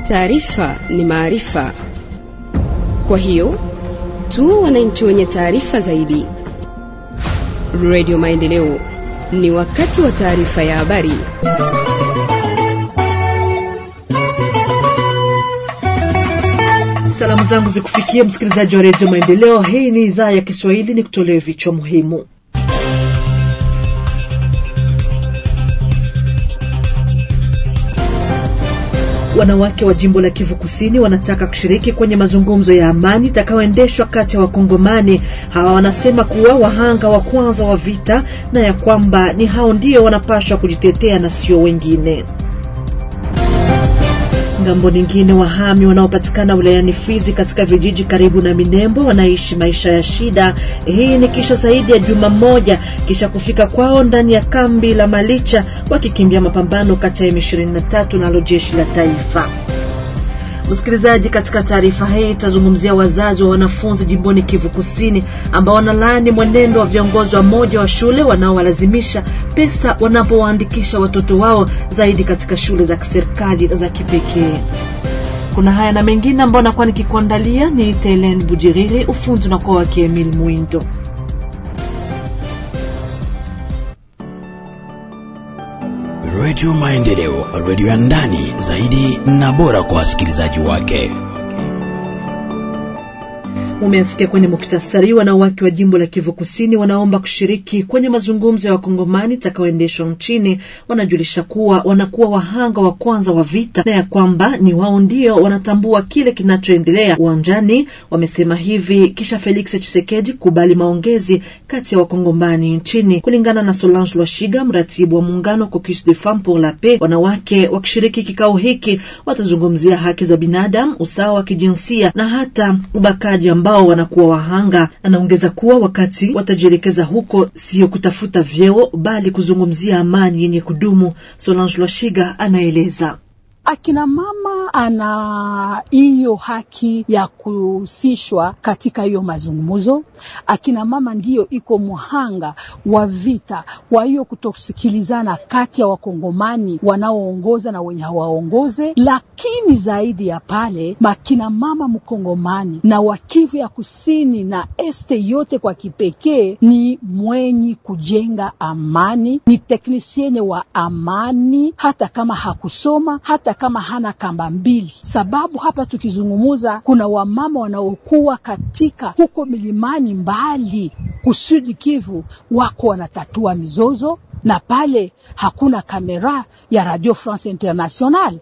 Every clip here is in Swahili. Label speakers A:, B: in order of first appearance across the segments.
A: Taarifa ni maarifa, kwa hiyo tu wananchi wenye taarifa zaidi. Radio Maendeleo, ni wakati wa taarifa ya habari.
B: Salamu zangu zikufikia msikilizaji wa redio Maendeleo. Hii ni idhaa ya Kiswahili, ni kutolewa vichwa muhimu. Wanawake wa jimbo la Kivu Kusini wanataka kushiriki kwenye mazungumzo ya amani itakayoendeshwa kati ya Wakongomani. Hawa wanasema kuwa wahanga wa kwanza wa vita na ya kwamba ni hao ndio wanapaswa kujitetea na sio wengine. Ngambo nyingine, wahami wanaopatikana wilayani Fizi katika vijiji karibu na Minembo wanaishi maisha ya shida. Hii ni kisha zaidi ya juma moja kisha kufika kwao ndani ya kambi la Malicha wakikimbia mapambano kati ya M23 nalo jeshi la taifa. Msikilizaji, katika taarifa hii tutazungumzia wazazi wa wanafunzi jimboni Kivu Kusini ambao wanalaani mwenendo wa viongozi wa moja wa shule wanaowalazimisha pesa wanapowaandikisha watoto wao zaidi katika shule za kiserikali za kipekee. Kuna haya na mengine ambayo nakuwa nikikuandalia. Ni Telen Bujiriri, ufundi unakuwa wake Emil Mwindo.
C: Redio Maendeleo, redio ya ndani zaidi na bora kwa wasikilizaji wake.
B: Umeasikia kwenye muktasari. Wanawake wa jimbo la Kivu Kusini wanaomba kushiriki kwenye mazungumzo ya wakongomani itakayoendeshwa nchini. Wanajulisha kuwa wanakuwa wahanga wa kwanza wa vita na ya kwamba ni wao ndio wanatambua kile kinachoendelea uwanjani. Wamesema hivi kisha Felix Tshisekedi kubali maongezi kati ya wakongomani nchini. Kulingana na Solange Lwashiga, mratibu wa muungano Caucus des Femmes pour la Paix, wanawake wakishiriki kikao hiki watazungumzia haki za binadamu, usawa wa kijinsia na hata ubakaji ambao wanakuwa wahanga. Anaongeza kuwa wakati watajielekeza huko, sio kutafuta vyeo, bali kuzungumzia amani yenye kudumu. Solange Lwashiga anaeleza.
D: Akina mama ana hiyo haki ya kuhusishwa katika hiyo mazungumzo. Akina mama ndiyo iko mhanga wa vita, kwa hiyo kutosikilizana kati ya wakongomani wanaoongoza na wenye hawaongoze. Lakini zaidi ya pale, makina mama mkongomani na wakivu ya kusini na este yote kwa kipekee ni mwenyi kujenga amani, ni teknisiene wa amani, hata kama hakusoma hata kama hana kamba mbili, sababu hapa tukizungumuza kuna wamama wanaokuwa katika huko milimani mbali kusudi Kivu, wako wanatatua mizozo, na pale hakuna kamera ya Radio France International.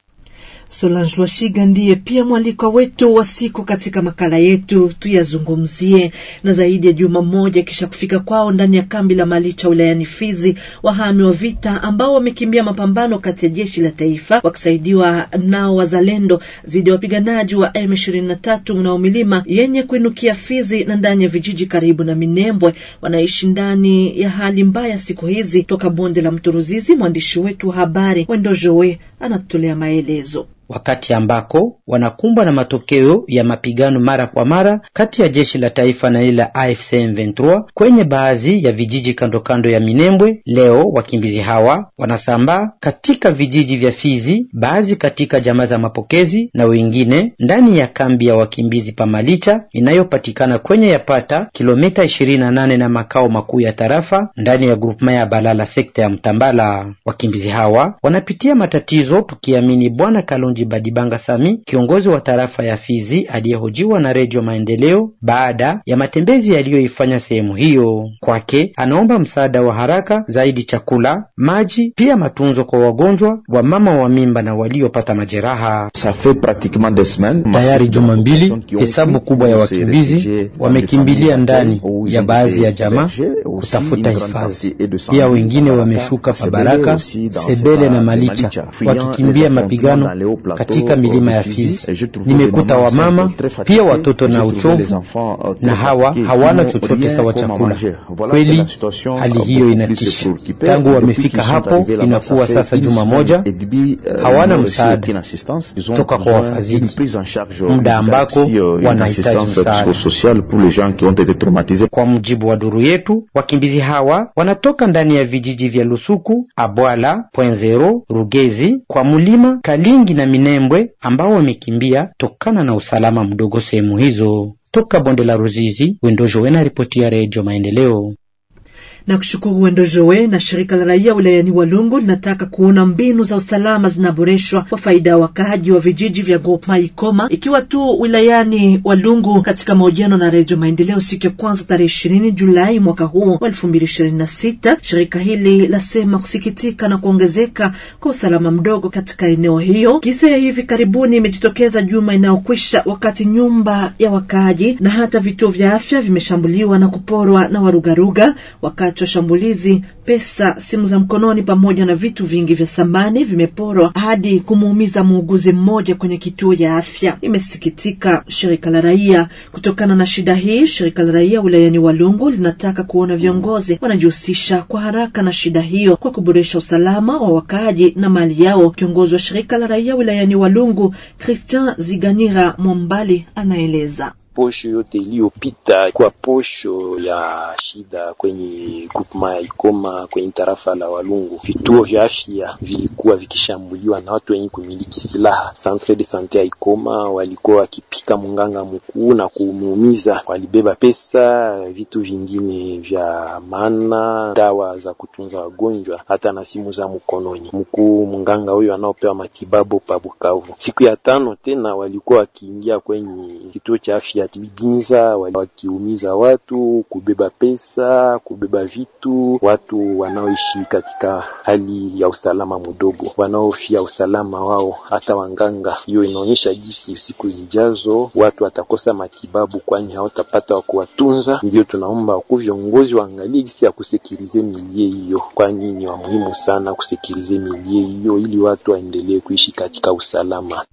B: Solange Lwashiga ndiye pia mwalikwa wetu wa siku katika makala yetu tuyazungumzie. Na zaidi ya juma moja kisha kufika kwao ndani ya kambi la Malicha wilayani Fizi, wahami wa vita ambao wamekimbia mapambano kati ya jeshi la taifa wakisaidiwa nao wazalendo dhidi ya wapiganaji wa M23 mnao milima yenye kuinukia Fizi na ndani ya vijiji karibu na Minembwe, wanaishi ndani ya hali mbaya siku hizi. Toka bonde la mto Ruzizi, mwandishi wetu wa habari Wendo Joe anatutolea maelezo
E: wakati ambako wanakumbwa na matokeo ya mapigano mara kwa mara kati ya jeshi la taifa na ile la AFC M23 kwenye baadhi ya vijiji kando kando ya Minembwe. Leo wakimbizi hawa wanasambaa katika vijiji vya Fizi, baadhi katika jamaa za mapokezi na wengine ndani ya kambi ya wakimbizi Pamalicha inayopatikana kwenye yapata kilomita 28 na makao makuu ya tarafa ndani ya grupema ya Balala sekta ya Mtambala. Wakimbizi hawa wanapitia matatizo, tukiamini Bwana Kalonji Badibanga Sami, kiongozi wa tarafa ya Fizi, aliyehojiwa na Redio Maendeleo baada ya matembezi yaliyoifanya sehemu hiyo. Kwake anaomba msaada wa haraka zaidi, chakula, maji, pia matunzo kwa wagonjwa, wa mama wa mimba na waliopata majeraha.
F: Tayari juma mbili, hesabu kubwa ya wakimbizi wamekimbilia ndani ya baadhi ya jamaa kutafuta hifadhi. Pia wengine wameshuka Pabaraka, Sebele na Malicha wakikimbia mapigano katika milima ya Fizi. Nimekuta wamama pia watoto na uchovu, na hawa hawana chochote sawa chakula. Kweli hali hiyo inatisha. Tangu wamefika hapo inakuwa sasa juma moja, hawana msaada toka kwa wafadhili, muda ambako wanahitaji msaada. Kwa mujibu wa duru yetu, wakimbizi hawa wanatoka ndani ya vijiji vya Lusuku, Abwala, Pwenzero, Rugezi, kwa Mulima, Kalingi na
E: Minembwe ambao wamekimbia tokana na usalama mdogo sehemu hizo. Toka bonde la Ruzizi, Wendojo Wena, ripoti ya Redio Maendeleo
B: na kushukuru Wendo Joe na shirika la raia wilayani Walungu linataka kuona mbinu za usalama zinaboreshwa kwa faida ya wakaaji wa vijiji vya Groupema Ikoma, ikiwa tu wilayani Walungu. Katika mahojiano na Redio Maendeleo siku ya kwanza tarehe ishirini Julai mwaka huu wa elfu mbili ishirini na sita, shirika hili lasema kusikitika na kuongezeka kwa usalama mdogo katika eneo hiyo. Kisa ya hivi karibuni imejitokeza juma inayokwisha, wakati nyumba ya wakaaji na hata vituo vya afya vimeshambuliwa na kuporwa na warugaruga wakati wa shambulizi, pesa, simu za mkononi pamoja na vitu vingi vya samani vimeporwa hadi kumuumiza muuguzi mmoja kwenye kituo ya afya. Imesikitika shirika la raia kutokana na shida hii. Shirika la raia wilayani Walungu linataka kuona viongozi wanajihusisha kwa haraka na shida hiyo kwa kuboresha usalama wa wakaaji na mali yao. Kiongozi wa shirika la raia wilayani Walungu, Christian Ziganira Mwambali, anaeleza
G: posho yote iliyopita kwa posho ya shida kwenye grupema ya Ikoma kwenye tarafa la Walungu, vituo vya afya vilikuwa vikishambuliwa na watu wenye kumiliki silaha. Centre de sante ya Ikoma walikuwa wakipika munganga mkuu na kumuumiza, walibeba pesa, vitu vingine vya maana, dawa za kutunza wagonjwa, hata na simu za mkononi. Mkuu munganga huyo anaopewa matibabu pa Bukavu. Siku ya tano tena walikuwa wakiingia kwenye kituo cha afya Binza wakiumiza watu, kubeba pesa, kubeba vitu, watu wanaoishi katika hali ya usalama mdogo, wanaofia usalama wao, hata wanganga. Hiyo inaonyesha jinsi siku zijazo watu watakosa matibabu, kwani hawatapata wa kuwatunza. Ndio tunaomba wakuu viongozi waangalie jinsi ya kusekirize milie hiyo, kwani ni wa muhimu sana kusekirize milie hiyo ili watu waendelee kuishi katika usalama.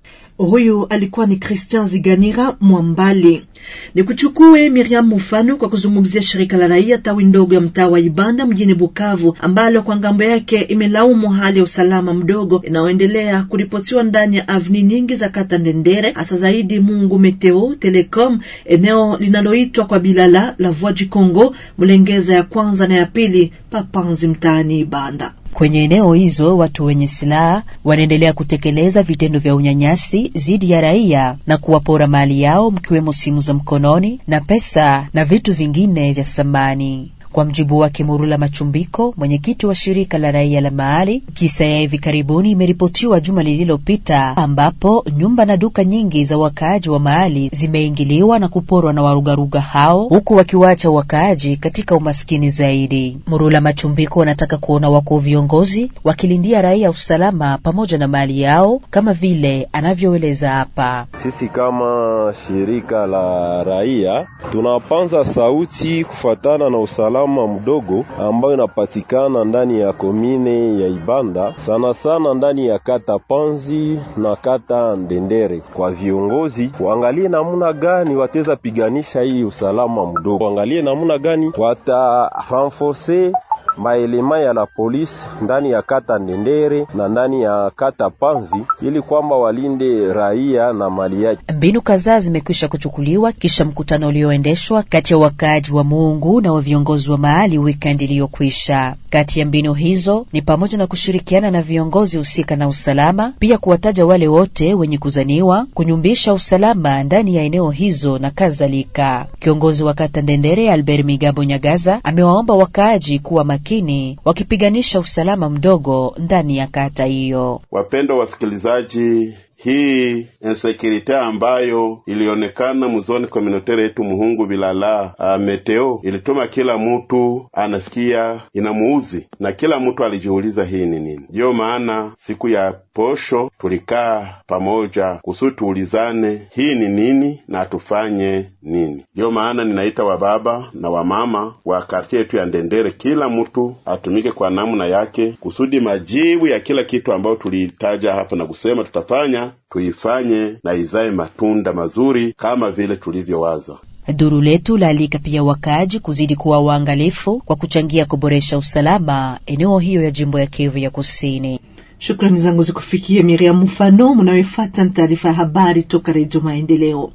B: Huyu alikuwa ni Christian Ziganira Mwambali. Ni kuchukue Miriam Mufano kwa kuzungumzia shirika la raia tawi ndogo ya mtaa wa Ibanda mjini Bukavu, ambalo kwa ngambo yake imelaumu hali ya usalama mdogo inayoendelea kuripotiwa ndani ya avni nyingi za kata Ndendere, hasa zaidi Mungu Meteo Telecom, eneo linaloitwa kwa Bilala la Voix du Congo, Mlengeza ya kwanza na ya pili, Papanzi mtaani Ibanda.
H: Kwenye eneo hizo watu wenye silaha wanaendelea kutekeleza vitendo vya unyanyasi dhidi ya raia na kuwapora mali yao mkiwemo simu za mkononi na pesa na vitu vingine vya samani. Kwa mjibu wake Murula Machumbiko, mwenyekiti wa shirika la raia la mahali, kisa ya hivi karibuni imeripotiwa juma lililopita, ambapo nyumba na duka nyingi za wakaaji wa mahali zimeingiliwa na kuporwa na warugaruga hao, huku wakiwacha wakaaji katika umaskini zaidi. Murula Machumbiko anataka kuona wakuu viongozi wakilindia raia usalama pamoja na mali yao, kama vile anavyoeleza hapa.
I: Sisi kama shirika la raia tunapanza sauti kufatana na usalama mdogo ambayo inapatikana ndani ya komine ya Ibanda, sana sana ndani ya kata Panzi na kata Ndendere. Kwa viongozi waangalie namuna gani wateza piganisha hii usalama mdogo, waangalie namuna gani wata renforcer maelema ya la polisi ndani ya kata Ndendere na ndani ya kata Panzi ili kwamba walinde raia na mali yake.
H: Mbinu kadhaa zimekwisha kuchukuliwa kisha mkutano ulioendeshwa kati ya wakaaji wa Mungu na wa viongozi wa mahali weekend iliyokwisha. Kati ya mbinu hizo ni pamoja na kushirikiana na viongozi husika na usalama, pia kuwataja wale wote wenye kuzaniwa kunyumbisha usalama ndani ya eneo hizo na kadhalika. Kiongozi wa kata Ndendere Albert Migabo Nyagaza amewaomba wakaaji kuwa makini wakipiganisha usalama mdogo ndani ya kata hiyo.
J: Wapendwa wasikilizaji, hii insekurite ambayo ilionekana muzoni komunotere yetu Muhungu Bilala uh, meteo ilituma kila mtu anasikia inamuuzi na kila mtu alijiuliza hii ni nini. Ndiyo maana siku ya posho tulikaa pamoja kusudi tuulizane hii ni nini na tufanye nini. Ndiyo maana ninaita wababa na wamama wa kartie yetu ya Ndendere, kila mtu atumike kwa namna yake kusudi majibu ya kila kitu ambayo tulitaja hapa na kusema tutafanya tuifanye na izae matunda mazuri kama vile tulivyowaza.
H: Duru letu laalika pia wakaaji kuzidi kuwa waangalifu kwa kuchangia kuboresha usalama eneo hiyo ya jimbo ya Kivu ya Kusini.
B: Shukrani zangu zikufikia Miriam Mfano. Mnayofuata ni taarifa ya habari toka Redio Maendeleo.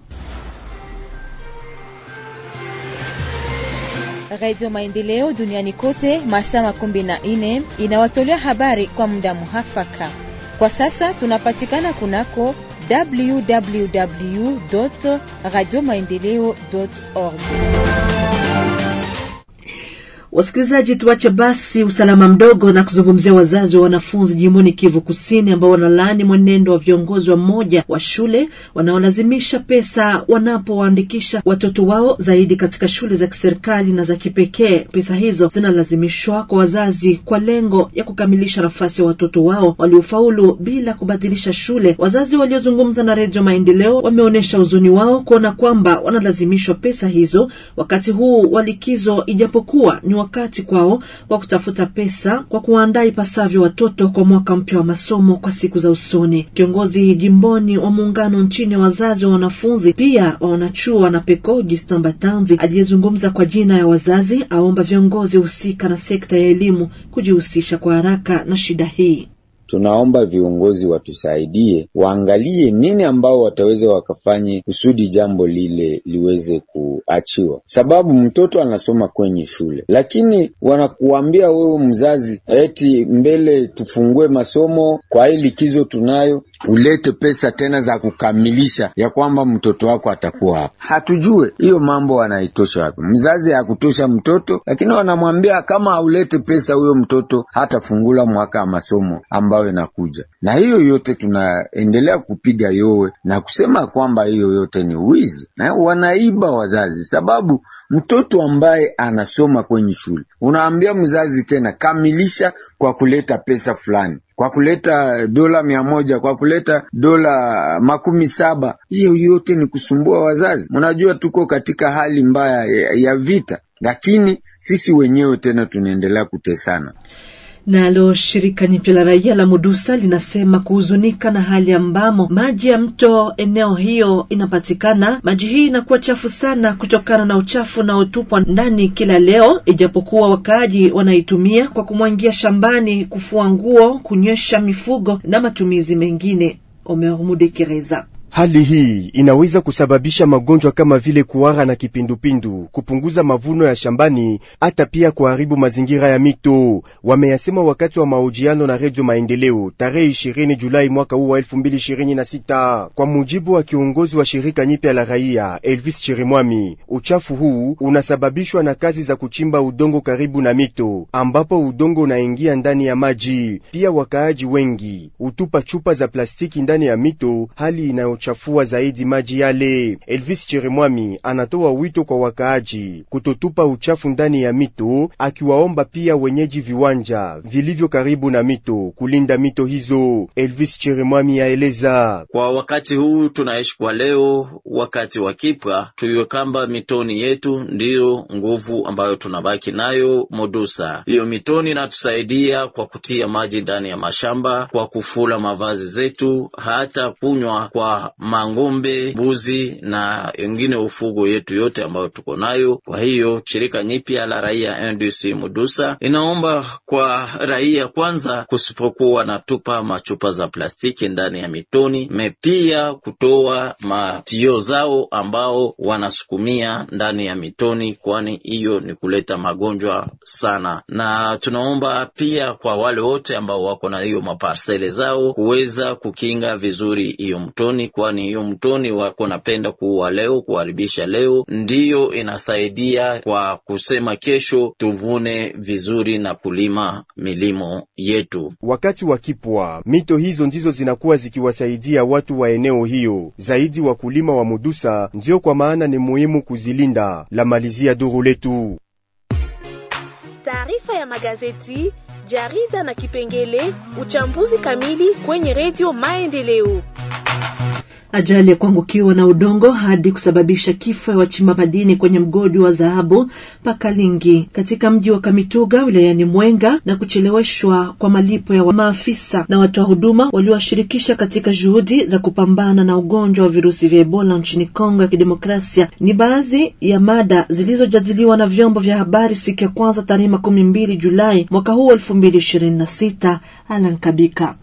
K: Radio Maendeleo duniani kote masaa makumi na nne inawatolea habari kwa muda muhafaka. Kwa sasa tunapatikana kunako www radio maendeleo org.
B: Wasikilizaji, tuache basi usalama mdogo na kuzungumzia wazazi wa wanafunzi jimboni Kivu Kusini ambao wanalaani mwenendo wa viongozi wa mmoja wa shule wanaolazimisha pesa wanapowaandikisha watoto wao zaidi katika shule za kiserikali na za kipekee. Pesa hizo zinalazimishwa kwa wazazi kwa lengo ya kukamilisha nafasi ya watoto wao waliofaulu bila kubadilisha shule. Wazazi waliozungumza na Redio Maendeleo wameonyesha huzuni wao kuona kwamba wanalazimishwa pesa hizo wakati huu wa likizo, ijapokuwa ni wakati kwao wa kutafuta pesa kwa kuwaandaa ipasavyo watoto kwa mwaka mpya wa masomo kwa siku za usoni. Kiongozi jimboni wa muungano nchini wa wazazi wa wanafunzi pia wa wanachuo na peko Justin Batanzi aliyezungumza kwa jina ya wazazi aomba viongozi husika na sekta ya elimu kujihusisha kwa haraka na shida hii.
L: Tunaomba viongozi watusaidie, waangalie nini ambao wataweza wakafanye kusudi jambo lile liweze kuachiwa, sababu mtoto anasoma kwenye shule, lakini wanakuambia wewe mzazi, eti mbele tufungue masomo kwa hii likizo tunayo, ulete pesa tena za kukamilisha ya kwamba mtoto wako atakuwa hapa. Hatujue hiyo mambo wanaitosha wapi. Mzazi hakutosha mtoto, lakini wanamwambia kama haulete pesa, huyo mtoto hatafungula mwaka wa masomo ambao inakuja na hiyo yote tunaendelea kupiga yowe na kusema kwamba hiyo yote ni wizi na wanaiba wazazi, sababu mtoto ambaye anasoma kwenye shule unaambia mzazi tena kamilisha kwa kuleta pesa fulani, kwa kuleta dola mia moja, kwa kuleta dola makumi saba. Hiyo yote ni kusumbua wazazi. Mnajua tuko katika hali mbaya ya, ya vita, lakini sisi wenyewe tena tunaendelea kutesana.
B: Nalo shirika nyipya la raia la Mudusa linasema kuhuzunika na hali ambamo maji ya mto eneo hiyo inapatikana. Maji hii inakuwa chafu sana kutokana na uchafu unaotupwa ndani kila leo, ijapokuwa wakaaji wanaitumia kwa kumwangia shambani, kufua nguo, kunywesha mifugo na matumizi mengine. Omer Mudekereza
M: Hali hii inaweza kusababisha magonjwa kama vile kuhara na kipindupindu, kupunguza mavuno ya shambani, hata pia kuharibu mazingira ya mito. Wameyasema wakati wa mahojiano na Redio Maendeleo tarehe 20 Julai mwaka huu wa 2026. Kwa mujibu wa kiongozi wa shirika nyipya la raia Elvis Chirimwami, uchafu huu unasababishwa na kazi za kuchimba udongo karibu na mito, ambapo udongo unaingia ndani ya maji. Pia wakaaji wengi hutupa chupa za plastiki ndani ya mito, hali inayo chafua zaidi maji yale. Elvis Cheremwami anatoa wito kwa wakaaji kutotupa uchafu ndani ya mito, akiwaomba pia wenyeji viwanja vilivyo karibu na mito kulinda mito hizo. Elvis Cheremwami aeleza:
N: kwa wakati huu tunaishi kwa leo, wakati wa kipwa, tuiwe kamba mitoni yetu ndiyo nguvu ambayo tunabaki nayo Modusa. Hiyo mitoni inatusaidia kwa kutia maji ndani ya mashamba, kwa kufula mavazi zetu, hata kunywa kwa mang'ombe, mbuzi na wengine ufugo yetu yote ambayo tuko nayo. Kwa hiyo shirika nyipya la raia NDC Mudusa inaomba kwa raia kwanza, kusipokuwa na tupa machupa za plastiki ndani ya mitoni, mepia kutoa matio zao ambao wanasukumia ndani ya mitoni, kwani hiyo ni kuleta magonjwa sana. Na tunaomba pia kwa wale wote ambao wako na hiyo maparsele zao kuweza kukinga vizuri hiyo mtoni kwani hiyo mtoni wako napenda kuua leo, kuharibisha leo, ndiyo inasaidia kwa kusema kesho tuvune vizuri na kulima milimo yetu.
M: Wakati wa kipwa, mito hizo ndizo zinakuwa zikiwasaidia watu wa eneo hiyo, zaidi wakulima wa Mudusa, ndiyo kwa maana ni muhimu kuzilinda. La malizia duru letu
O: taarifa ya magazeti, jarida na kipengele uchambuzi kamili kwenye redio Maendeleo.
B: Ajali ya kuangukiwa na udongo hadi kusababisha kifo ya wachimba madini kwenye mgodi wa dhahabu Pakalingi katika mji wa Kamituga wilayani Mwenga na kucheleweshwa kwa malipo ya maafisa na watoa huduma waliowashirikisha katika juhudi za kupambana na ugonjwa wa virusi vya Ebola nchini Kongo ya Kidemokrasia ni baadhi ya mada zilizojadiliwa na vyombo vya habari siku ya kwanza tarehe makumi mbili Julai mwaka huu elfu mbili ishirini na sita. Alan Kabika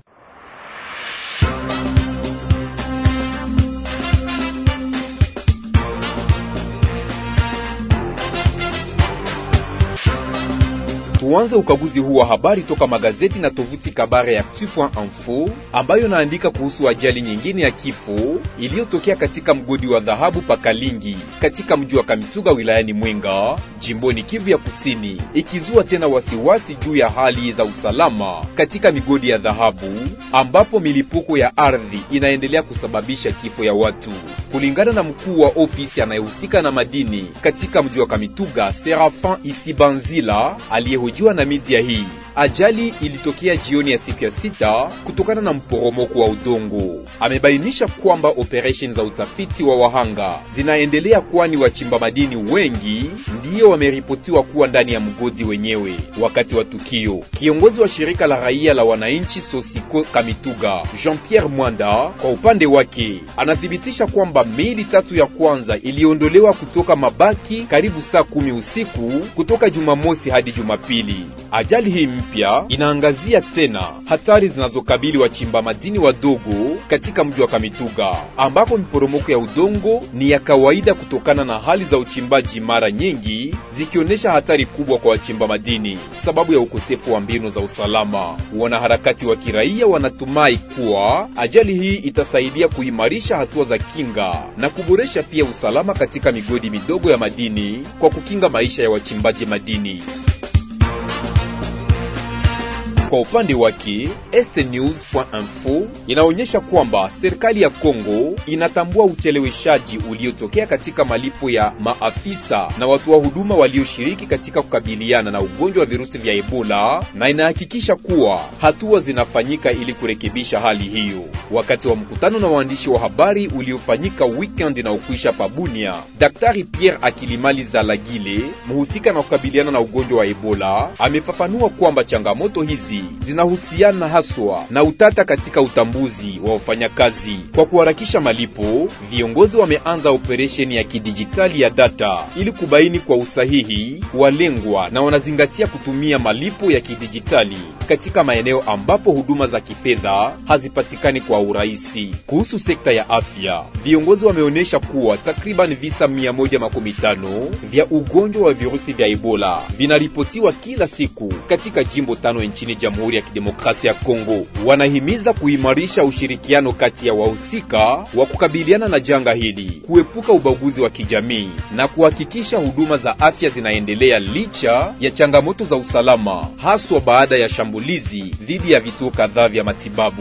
P: Tuanze ukaguzi huu wa habari toka magazeti na tovuti Kabare ya Actu.info ambayo naandika kuhusu ajali nyingine ya kifo iliyotokea katika mgodi wa dhahabu Pakalingi katika mji wa Kamituga wilayani Mwenga jimboni Kivu ya Kusini, ikizua tena wasiwasi juu ya hali za usalama katika migodi ya dhahabu ambapo milipuko ya ardhi inaendelea kusababisha kifo ya watu. Kulingana na mkuu wa ofisi anayehusika na madini katika mji wa Kamituga, Serafin Isibanzila aliyehojiwa na media hii, ajali ilitokea jioni ya siku ya sita kutokana na mporomoko wa udongo. Amebainisha kwamba operesheni za utafiti wa wahanga zinaendelea, kwani wachimba madini wengi ndiyo wameripotiwa kuwa ndani ya mgodi wenyewe wakati wa tukio. Kiongozi wa shirika la raia la wananchi Sosiko Kamituga, Jean-Pierre Mwanda, kwa upande wake anathibitisha kwamba miili tatu ya kwanza iliondolewa kutoka mabaki karibu saa kumi usiku kutoka Jumamosi hadi Jumapili. Ajali hii mpya inaangazia tena hatari zinazokabili wachimba madini wadogo katika mji wa Kamituga, ambapo miporomoko ya udongo ni ya kawaida kutokana na hali za uchimbaji, mara nyingi zikionyesha hatari kubwa kwa wachimba madini sababu ya ukosefu wa mbinu za usalama. Wanaharakati wa kiraia wanatumai kuwa ajali hii itasaidia kuimarisha hatua za kinga na kuboresha pia usalama katika migodi midogo ya madini kwa kukinga maisha ya wachimbaji madini. Kwa upande wake estnews.info inaonyesha kwamba serikali ya Kongo inatambua ucheleweshaji uliotokea katika malipo ya maafisa na watu wa huduma walioshiriki katika kukabiliana na ugonjwa wa virusi vya Ebola na inahakikisha kuwa hatua zinafanyika ili kurekebisha hali hiyo. Wakati wa mkutano na waandishi wa habari uliofanyika weekend na ukwisha Pabunia, Daktari Pierre Akilimali Zalagile, mhusika na kukabiliana na ugonjwa wa Ebola, amefafanua kwamba changamoto hizi zinahusiana haswa na utata katika utambuzi wa wafanyakazi. Kwa kuharakisha malipo, viongozi wameanza operesheni ya kidijitali ya data ili kubaini kwa usahihi walengwa na wanazingatia kutumia malipo ya kidijitali katika maeneo ambapo huduma za kifedha hazipatikani kwa urahisi. Kuhusu sekta ya afya, viongozi wameonyesha kuwa takriban visa 115 vya ugonjwa wa virusi vya Ebola vinaripotiwa kila siku katika jimbo tano nchini Jamhuri ya Kidemokrasia ya Kongo. Wanahimiza kuimarisha ushirikiano kati ya wahusika wa kukabiliana na janga hili, kuepuka ubaguzi wa kijamii na kuhakikisha huduma za afya zinaendelea licha ya changamoto za usalama, haswa baada ya shambulizi dhidi ya vituo kadhaa vya matibabu.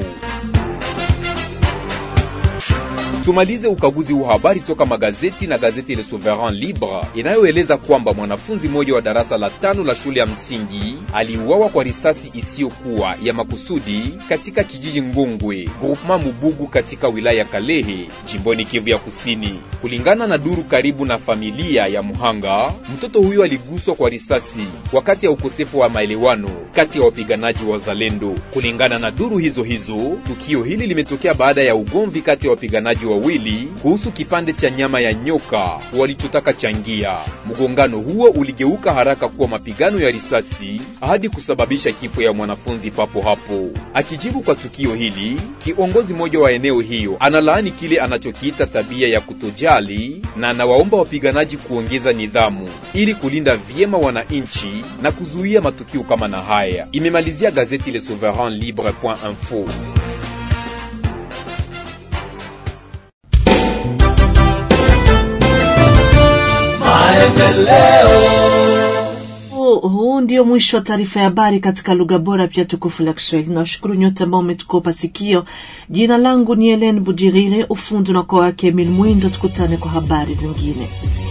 P: Tumalize ukaguzi wa habari toka magazeti na gazeti Le Souverain Libre inayoeleza kwamba mwanafunzi mmoja wa darasa la tano la shule ya msingi aliuawa kwa risasi isiyokuwa ya makusudi katika kijiji Ngongwe, groupement Mubugu katika wilaya ya Kalehe, jimboni Kivu ya Kusini. Kulingana na duru karibu na familia ya mhanga, mtoto huyo aliguswa kwa risasi wakati ya ukosefu wa maelewano kati ya wapiganaji wa Zalendo. Kulingana na duru hizo hizo, tukio hili limetokea baada ya ugomvi kati ya wapiganaji wawili kuhusu kipande cha nyama ya nyoka walichotaka changia. Mgongano huo uligeuka haraka kuwa mapigano ya risasi hadi kusababisha kifo ya mwanafunzi papo hapo. Akijibu kwa tukio hili, kiongozi mmoja wa eneo hiyo analaani kile anachokiita tabia ya kutojali na anawaomba wapiganaji kuongeza nidhamu ili kulinda vyema wananchi na kuzuia matukio kama na haya. Imemalizia gazeti Le Souverain Libre.info.
B: Huu ndio mwisho wa taarifa ya habari katika lugha bora pia tukufu la Kiswahili. Nawashukuru nyote ambao umetukopa sikio. Jina langu ni Helen Bujirire, ufundi na kwa wake Emil Mwindo. Tukutane kwa habari zingine.